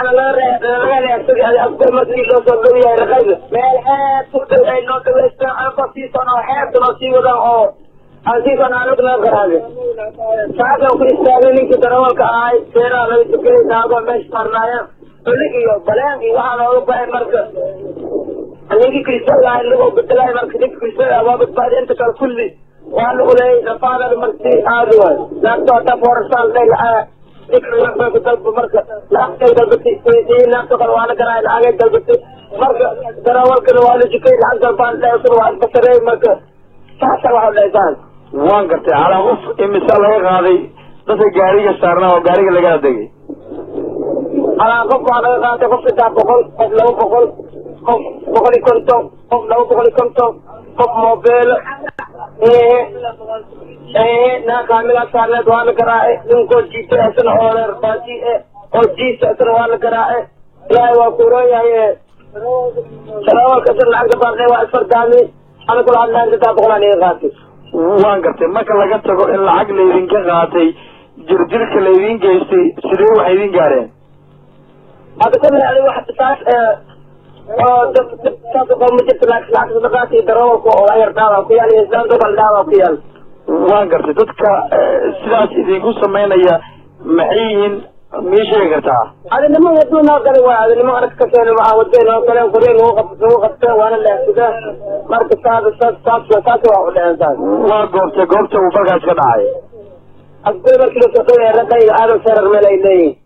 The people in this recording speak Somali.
waxaana laga reebsaday afka markii loo soo dhow yahay raqayda meel aad u dhow ay noo dhaweystaan anka sii sono xeebta noo sii wadan oo aan sii sono anag noo garaade saakan ku istaagay ninkii darawalka ahay seeraha laga tukayay naagoo meesha saarnaayeen culig iyo baleen iyo waxaa nooga baxay marka ninkii kristaga ahay lagoo bedelay marka ninka kristaga waa badbaadi inta kale kulli waa lagu leeyay nafaadada marka aadi waay naagto hadda foorasaan lay lacaa ku dalba marka lacagtay dalbatay naagto kale waa la garaay lacagay dalbatay marka darawalkana waa la jikay lacag dalbaan dhaysana waa iskasareey marka saasa waxa dhaysaan waan gartay calaa qof imisa laga qaaday dadka gaariga saarnaa oo gaariga lagala degay alaa qof waa laga qaatay qof saddex boqol qof laba boqol qof boqol iyo konton qof laba boqol iyo konton qof moobeelo ee ee naa kaamigaa saarneed waa la garaacay ninkoo jiita isna oo reer baati e oo jiisa isna waa la garaacay ilaahay waa kuuroon yahay ee darawalka isna lacagta baaqay waa isfardaami ana kula hadlaan saddex boqol aan iga qaatay waan gartay marka laga tago in lacag laydinka qaatay jirjirka laydin geystay sidee waxay idin gaareen hadda ka mid wax saas oo dad saas oo ma jirto lacag lacag sadaqaat iyo darawalka oo ayar dhaawa ku yaal iyo islaan dobal dhaawa ku yaal waan gartay dadka sidaas idinku samaynaya maxay yihiin mii sheegi kartaa adinimo waduu noo galay waay adinimo arag ka keena waxaa waday noo galeen qoryo nagu qab nagu qabteen waana leexsadeen marka saas saas saas saas waa u dheheen saas waa goobtay goobta uu markaas ka dhacay asbay markii la soo dhawaya ragayga aadan sarar meel ay leeyihin